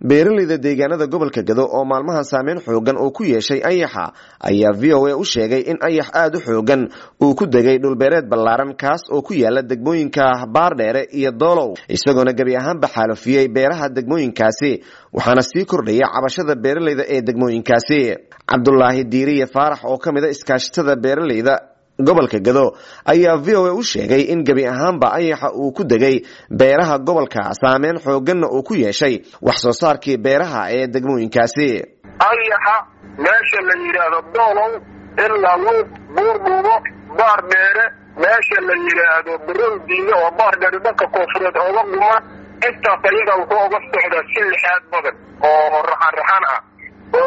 beeraleyda deegaanada gobolka gado oo maalmahan saameyn xoogan uu ku yeeshay ayaxa ayaa v o a u sheegay in ayax aada u xoogan uu ku degay dhulbeereed ballaaran kaas oo ku yaala degmooyinka baardheere iyo doolow isagoona gebi ahaanba xaalufiyey beeraha degmooyinkaasi waxaana sii kordhaya cabashada beeraleyda ee degmooyinkaasi cabdulaahi diiriye faarax oo ka mid a iskaashatada beeraleyda gobolka gado ayaa v o a u sheegay in gebi ahaanba ayaxa uu ku degay beeraha gobolka saameyn xooganna uu ku yeeshay wax soo saarkii beeraha ee degmooyinkaasi ayaxa meesha la yidhaahdo doolow ilaa luuq buurdhuubo baar dheere meesha la yidhaahdo barowdiine oo baar dheere dhanka koonfureed ooga dhuma intaas ayaga wuxuu oga socdaa si lixaad badan oo raxan raxan ah oo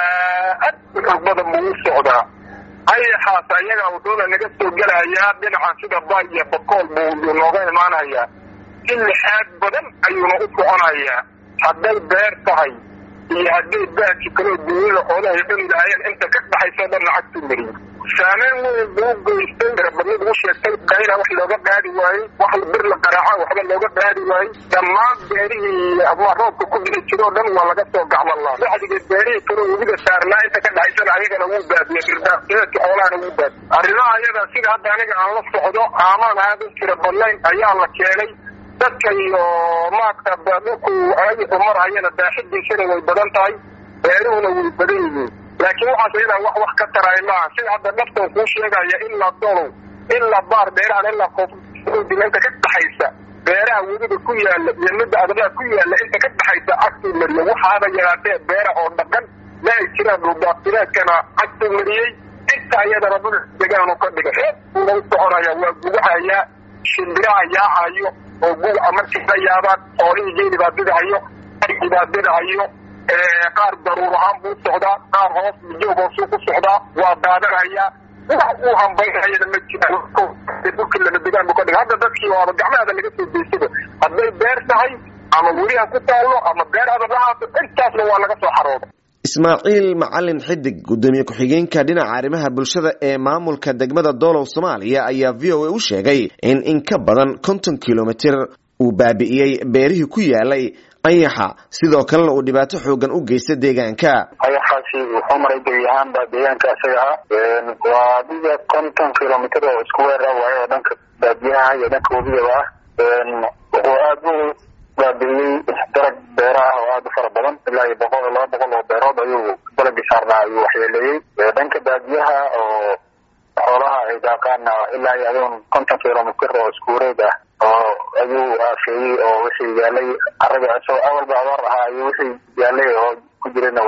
aad u xoog badan buu u socdaa ayaxaas ayaga wuxuuna naga soo gelayaa dhinaca sida bay iyo bakool buu nooga imaanayaa si lixaad badan ayuuna u soconayaa hadday beer tahay iyo hadday baadki kaloo dunyada xoolahay cuni lahaayeen inta ka dhaxayso dhan lacagtu mariyo saameyn weyn buu geystay rabadnid u sheegtay qayla wax looga qaadi waayey wax bir la qaraaca waxba looga qaadi waayey dhammaan beerihii ama roobka ku dhici jiro o dhan waa laga soo gacmalaa bacdiga beerihii kaloo webiga saarnaa inta ka dhaxaysana ayagana wuu baadiyey birdaaqsideedka xoolahana wuu baadiy arrimaha ayada sida hadda aniga aan la socdo aamaan aada u jira badnayn ayaa la keenay dadka iyo maarta dhulku ayaxu marhayana baaxidiisana way badan tahay beeruhuna way badan yihiin laakiin waxaas ayadaa wax wax ka taraay maaha sida hadda dhaftan kuu sheegaya ilaa dolow ilaa baar beerahan ilaa koofdila inta ka dhaxaysa beeraha webiga ku yaala iyo midda adagaa ku yaala inta ka dhaxaysa cagtuu mariye waxaaba yaraatee beera oo dhaqan ma ay jiraan dhuldaaqsileedkana cagtuu mariyey inta ayadana dhul degaanu ka dhigay reeb buuna u soconaya waa gugahayaa shimbiraha yaacayo oo guga markii la yaabaan xoolihii geeli baa didahayo argii baa didahayo qaar daruur ahaan buu socdaa qaar hoos joog hoosuu ku socdaa waa daadanayaa wax uu hambaynayana ma jiraan dhulkii lama degaan buu ka dhigay hadda dadkii waaba gacmahada laga soo deysada hadday beer tahay ama weliha ku taallo ama beer hadab lahaato intaasna waa laga soo xarooda ismaaciil macalin xidig gudoomiye ku-xigeenka dhinaca arrimaha bulshada ee maamulka degmada doolow soomaaliya ayaa v o a u sheegay in in ka badan konton kilomitir uu baabi'iyey beerihii ku yaalay ayaxa sidoo kalena uu dhibaato xoogan u geysta deegaanka ayaxaasi wuxuu maray gebi ahaanba deegaanka isaga ah waa adiga konton kilomitr oo isku weera waayo oo dhanka baadiyaha iyo dhanka webigaba ah wuxuu aada u baabi'iyey dalag beera ah oo aada u fara badan ilaa iyo boqol laba boqol oo beerood ayuu dalagii saarnaa ayuu waxyeeleeyey dhanka baadiyaha oo xoolaha ay daaqaana ilaa iyo adigun konton kilomitr oo isku wareeg ah oo ayuu aafeeyey oo wixii yaalay araga isagoo awalba abaar ahaa ayuu wixii yaalay oo ku jirana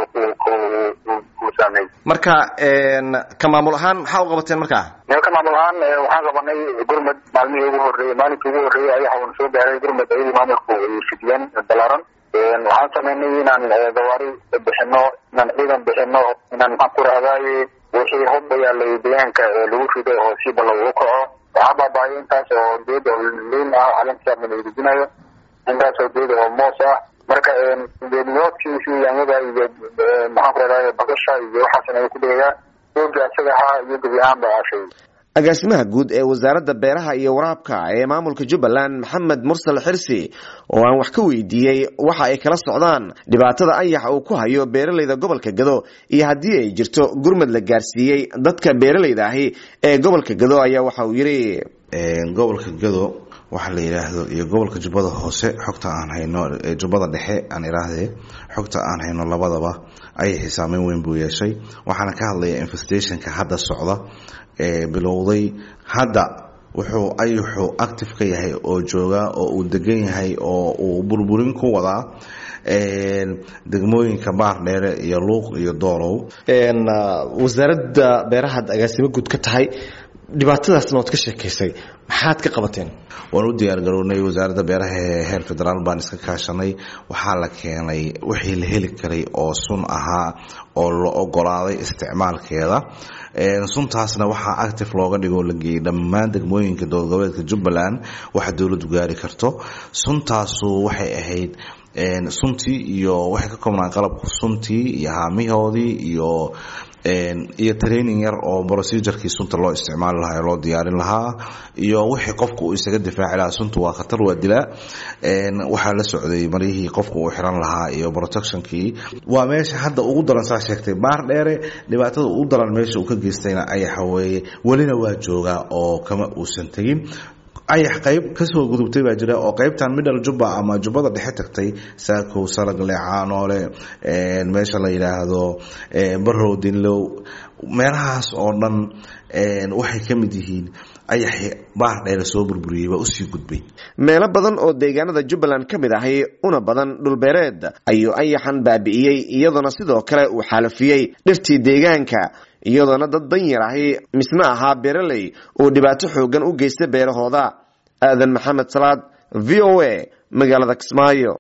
uu saameeyey marka ka maamul ahaan maxaa u qabateen markaa ka maamul ahaan waxaan qabanay gurmad maalmihii ugu horreeyey maalinkii ugu horreeyey ayaxa uuna soo gaaray gurmad ayadii maamulku ay fidiyeen balaaran waxaan sameynay inaan gawaari bixino inaan ciidan bixino inaan maxaan ku rahdaye wixii hubba yaalay deegaanka lagu rido oo si balla ugu kaco waxaa baabaayo intaas oo geed oo liin ah calankiisa la irijinayo intaas oo geed oo moos ah marka geedmoodkiisi yaanyada iyo maxaan ku rahdaye bakasha iyo waxaasna ay ku dhigayaa dooga isaga ahaa iyo gebi ahaan ba aashay agaasimaha guud ee wasaaradda beeraha iyo waraabka ee maamulka jubbaland maxamed mursal xirsi oo aan wax ka weydiiyey waxa ay kala socdaan dhibaatada ayaxa uu ku hayo beeraleyda gobolka gado iyo haddii ay jirto gurmad la gaarsiiyey dadka beeraleyda ahi ee gobolka gado ayaa waxa uu yidhi gobolka gado waxaa la yidhaahdo iyo gobolka jubbada hoose xogta aan hayno jubbada dhexe aan iraahdee xogta aan hayno labadaba ayaxi saameyn weyn buu yeeshay waxaana ka hadlaya infestationka hadda socda ee bilowday hadda wuxuu ayaxu active ka yahay oo jooga oo uu degan yahay oo uu burburin ku wadaa degmooyinka baar dheere iyo luuq iyo doolow wasaaradda beerahaad agaasimo guud ka tahay dhibaatadaasna waad ka sheekaysay maxaad ka qabateen waan u diyaargarownay wasaaradda beeraha ee heer federaal baan iska kaashanay waxaa la keenay wixii la heli karay oo sun ahaa oo la ogolaaday isticmaalkeeda suntaasna waxaa active looga dhigoo la geeyey dhammaan degmooyinka dowlad goboleedka jubbaland waxa dowladdu gaari karto suntaasu waxay ahayd suntii iyo waxay ka koobnaan qalabku suntii iyo haamihoodii iyo iyo training yar oo procedurkii sunta loo isticmaali lahaa ee loo diyaarin lahaa iyo wixii qofku uu isaga difaaci lahaa sunta waa khatar waa dilaa waxaa la socday maryihii qofku uu xiran lahaa iyo protectionkii waa meesha hadda ugu daran saa sheegtay baar dheere dhibaatada ugu daran meesha uu ka geystayna ayaxa weeye welina waa joogaa oo kama uusan tegin ayax qayb kasoo gudubtay baa jira oo qaybtan middle jubba ama jubbada dhexe tagtay saakow salagle caanoole meesha la yidhaahdo barow dinlow meelahaas oo dhan waxay ka mid yihiin ayaxi baar dheere soo burburiyey baa usii gudbay meelo badan oo deegaanada jubbaland ka mid ahay una badan dhulbeereed ayuu ayaxan baabi'iyey iyadoona sidoo kale uu xaalafiyey dhirtii deegaanka iyadoona dad danyar ahi misna ahaa beeraley uu dhibaato xoogan u geysta beerahooda aadan maxamed salaad v o a magaalada kismaayo